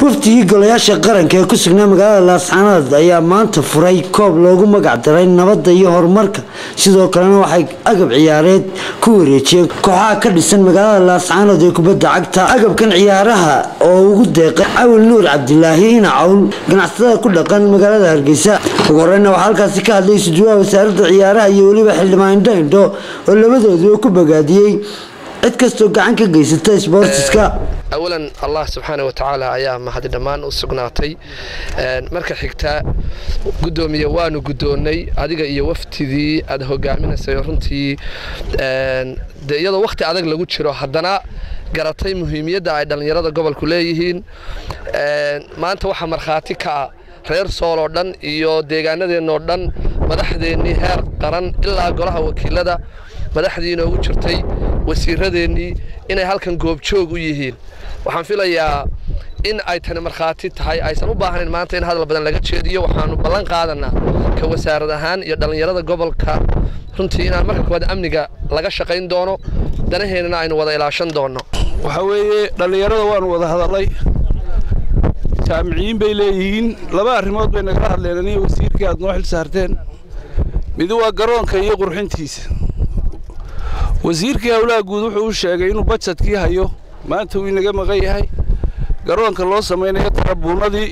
wafdigii golayaasha qaranka ee ku sugnaa magaalada laascaanood ayaa maanta furay koob loogu magac daray nabadda iyo horumarka sidoo kalena waxay agab ciyaareed ku wareejiyeen kooxaha ka dhisan magaalada laascaanood ee kubadda cagta agabkan ciyaaraha oo ugu deeqay cawil nuur cabdilaahi ina cawl ganacsatada ku dhaqan magaalada hargeysa ugu horeyna waxaa halkaasi ka hadlay sujuudaha wasaaradda ciyaaraha iyo weliba xildhibaan indho indho oo labadooduba ku bogaadiyey cid kastoo gacan ka geysata sboortiska awalan allah subxaana wa tacaala ayaa mahadi dhammaan u sugnaatay marka xigtaa guddoomiye waanu guddoonnay adiga iyo waftidii aad hogaaminaysay runtii de iyadoo wakhti adag lagu jiro haddana garatay muhiimiyadda ay dhallinyarada gobolku leeyihiin maanta waxaa markhaati ka ah reer sool oo dhan iyo deegaanadeennoo dhan madaxdeennii heer qaran ilaa golaha wakiilada madaxdii inoogu jirtay wasiiradeennii inay halkan goobjoog u yihiin waxaan filayaa in ay tani markhaati tahay aysan u baahnayn maanta in hadal badan laga jeediyo waxaanu ballan qaadanaa ka wasaarad ahaan iyo dhallinyarada gobolka runtii inaan marka koowaad amniga laga shaqayn doono danaheennana aynu wada ilaashan doonno waxaa weeye dhallinyarada waanu wada hadallay jaamiciyiin bay leeyihiin laba arrimood bay nagala hadleen aniga wasiirkii aad noo xil saarteen mid waa garoonka iyo qurxintiisa wasiirkii howlaha guud wuxuu u sheegay inuu bajedkii hayo maanta uu inaga maqan yahay garoonka loo samaynayo tarabuunadii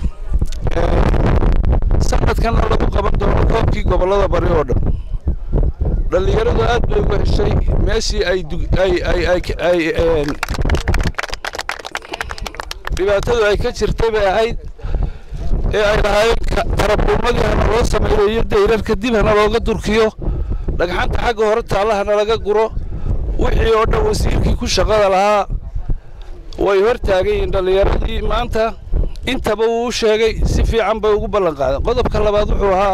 sanadkanna lagu qaban doono koobkii gobollada bari oo dhan dhallinyaradu aad bay uga heshay meeshii ay dhibaatadu ay ka jirtay bay ahayd ee ay lahaayeen tarabuunadii hana loo sameeyo iyo dayrarka dib hana looga durkiyo dhagxanta xagga hore taallahana laga guro wixii oo dhan wasiirkii ku shaqada lahaa way hor taagan yihiin dhallinyaradii maanta intaba wuu u sheegay si fiican bay ugu ballan qaadeen qodobka labaad wuxuu ahaa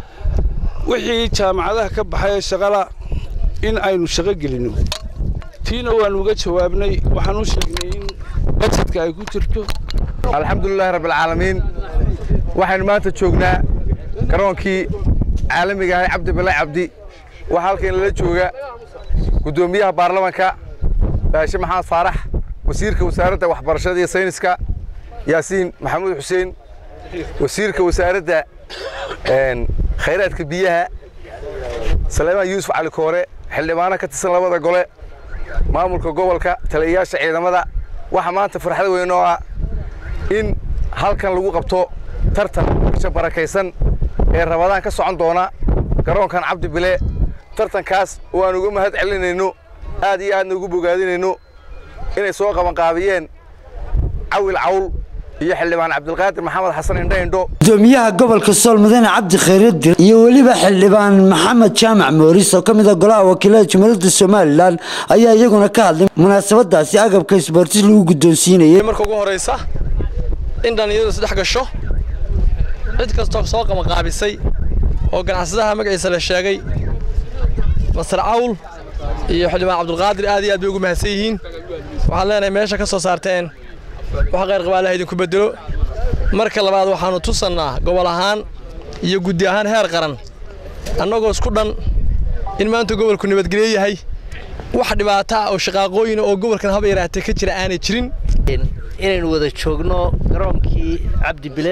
wixii jaamacadaha ka baxay ee shaqala in aynu shaqo gelinno tiina waanu uga jawaabnay waxaan u sheegnay in bajedka ay ku jirto alxamdulilaahi rabbilcaalamiin waxaynu maanta joognaa garoonkii caalamiga ahay cabdi bilay cabdi waxaa halkan lala jooga guddoomiyaha baarlamanka baashe maxamed faarax wasiirka wasaaradda waxbarashada iyo sayniska yaasiin maxamuud xuseen wasiirka wasaaradda khayraadka biyaha saleymaan yuusuf cali koore xildhibaano ka tirsan labada gole maamulka gobolka taliyayaasha ciidamada waxaa maanta farxad weyn oo ah in halkan lagu qabto tartan bisha barakaysan ee rabadaan ka socon doona garoonkan cabdi bile tartankaas oo aan uga mahad celinayno aad iyo aadna ugu bogaadinayno inay soo qabanqaabiyeen cawil cawl iyo xildhibaan cabdilqaadir maxamed xasan indho indho gudoomiyaha gobolka sool mudane cabdi khayradir iyo weliba xildhibaan maxamed jaamac mooris oo ka mid a golaha wakiilada jumhuuriyadda somalilan ayaa iyaguna ka hadlay munaasabadaasi agabka isboortis lagu guddoonsiinayay marka ugu horeysa in dhallinyaradu isdhex gasho cid kastoo soo qabanqaabisay oo ganacsadaha magaciisa la sheegay masar cawl iyo xildhibaan cabdulqaadir aad iyo aad bay ugu mahadsan yihiin waxaan leenahay meesha ka soo saarteen wax qayr qabaa allah idinku bedelo marka labaad waxaannu tusannaa gobol ahaan iyo guddi ahaan heer qaran annagoo isku dhan in maanta gobolku nabadgelyo yahay wax dhibaato ah oo shaqaaqooyina oo gobolkan haba yaraatee ka jira aanay jirin inaynu wada joogno garoonkii cabdi bile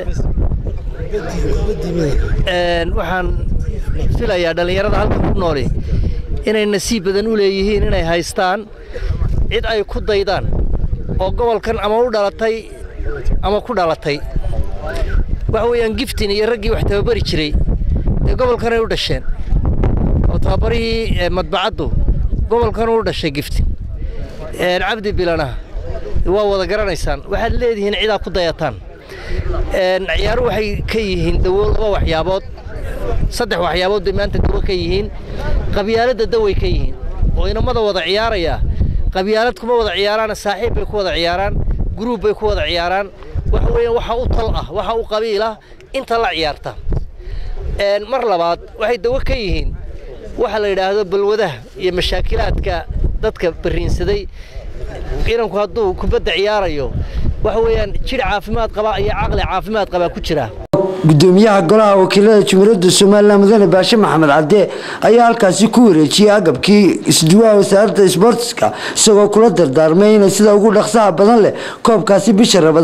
waxaan filayaa dhallinyarada halkan ku nooli inay nasiib badan u leeyihiin inay haystaan cid ay ku daydaan oo gobolkan ama u dhalatay ama ku dhalatay waxa weeyaan giftin iyo raggii wax tababari jiray dee gobolkanay u dhasheen oo tababarihii madbacaddu gobolkan u dhashay giftin cabdi bilana waa wada garanaysaan waxaad leedihiin cidaa ku dayataan ciyaaru waxay ka yihiin dawo laba waxyaabood saddex waxyaabood bay maanta dawo ka yihiin qabyaaladda daway ka yihiin oo inamada wada ciyaaraya qabyaalad kuma wada ciyaaraan saaxiib bay ku wada ciyaaraan guruub bay ku wada ciyaaraan waxa weeyaan waxa u tal ah waxa u qabiil ah inta la ciyaarta mar labaad waxay dawo ka yihiin waxa la yidhaahdo balwadaha iyo mashaakilaadka dadka bariinsaday inanku hadduu kubadda ciyaarayo waxa weeyaan jir caafimaad qaba iyo caqli caafimaad qabaa ku jira gudoomiyaha golaha wakiilada jumhuuriyadda somalilan mudane baashe maxamed cadde ayaa halkaasi ku wareejiyey agabkii isduwaha wasaaradda isboortiska isagoo kula dardaarmay inay sida ugu dhaqsaha badan leh koobkaasi bisha rabadaan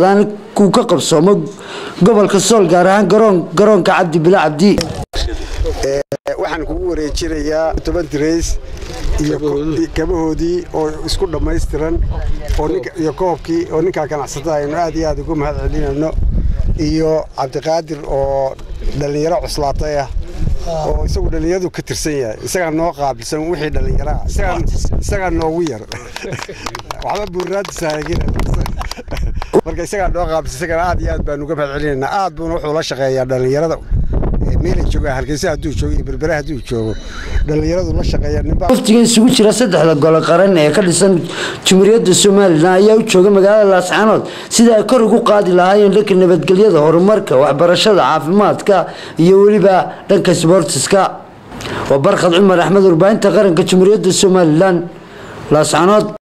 uu ka qabsoomo gobolka sool gaar ahaan garoonka cabdi bila cabdi waxaan kugu wareejinayaa toban dirays iyo kabahoodii oo isku dhammaystiran iyo koobkii oo ninkaa ganacsatada aynu aad iyo aad ugu mahad celinayno iyo cabdiqaadir oo dhallinyaro cuslaatay ah oo isagu dhallinyaradu ka tirsan yahay isagaa noo qaabilsan wixii dhallinyaro ah isagaa noogu yar waxba buurraadisaagina marka isagaa noo qaabilsan isagana aad iyo aad baanu uga mahad celinaynaa aad buuna wuxuu la shaqeeyaa dhallinyarada meelay joogaan hargeysa hadduu joogo iyo berbere hadduu joogo dhallinyaradu la shaqeeya waftiga isugu jira saddexda golo qaran ee ka dhisan jumhuuriyadda somalilan ayaa u jooga magaalada laascaanood sida ay kor ugu qaadi lahaayeen dhanka nabadgelyada horumarka waxbarashada caafimaadka iyo weliba dhanka sboortiska waa barkhad cumar axmed warbaahinta qaranka jumhuuriyadda somalilan laascaanood